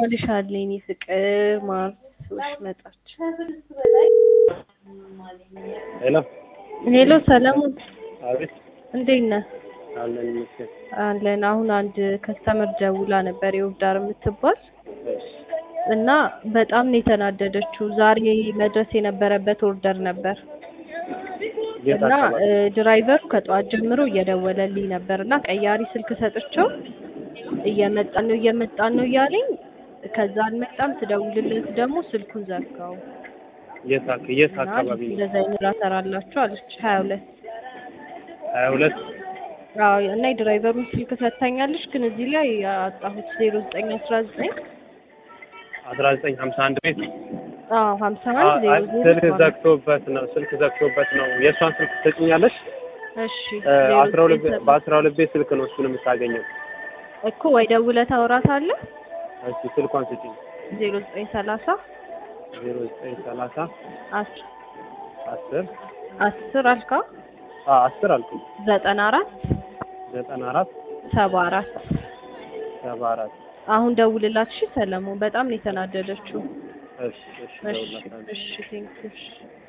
ይገባልሻል የኔ ፍቅር ማርሶሽ መጣች። ሄሎ ሄሎ ሰለሞን አቤት እንዴት ነህ? አለን ይመስገን። አለን። አሁን አንድ ከስተመር ደውላ ነበር የውብዳር የምትባል እሺ እና በጣም ነው የተናደደችው። ዛሬ መድረስ የነበረበት ኦርደር ነበር የት እና አካባቢ? እ፣ ድራይቨሩ ከጠዋት ጀምሮ እየደወለልኝ ነበር እና ቀያሪ ስልክ ሰጥቼው እየመጣን ነው እየመጣን ነው እያለኝ ከዛ አልመጣም። ስደውልለት ደግሞ ስልኩን ዘጋው የት አክ- የት እና አካባቢ ነው? እንደዛ አይነት ሰራላችሁ አለች። ሀያ ሁለት ሀያ ሁለት አዎ እና የድራይቨሩን ስልክ ሰጥታኛለች፣ ግን እዚህ ላይ አጣሁት ዜሮ ዘጠኝ አስራ ዘጠኝ አስራ ዘጠኝ ሀምሳ አንድ ቤት አዎ ሀምሳ አ- አንድ ዜሮ አ- ዜሮ ስልክ ማለት ዘግቶበት ነው። ስልክ ዘግቶበት ነው። የእሷን ስልክ ትሰጭኛለሽ? እሺ እ፣ ዜሮ አስራ ሁለት ዘጠኝ ሰባ- በአስራ ሁለት ቤት ስልክ ነው እሱን የምታገኘው። እኮ ወይ ደውለህ ታወራታለህ። እስኪ ስልኳን ስጭኝ። ዜሮ ዘጠኝ ሰላሳ ዜሮ ዘጠኝ ሰላሳ አስር አስር አስር አልካ አ አስር አልኩኝ ዘጠና አራት ዘጠና አራት ሰባ አራት ሰባ አራት አሁን ደውልላት። እሺ ሰለሞን በጣም ነው የተናደደችው። እሺ እሺ እሺ ደውልላታለሁ። እሺ ቴንክ ዩ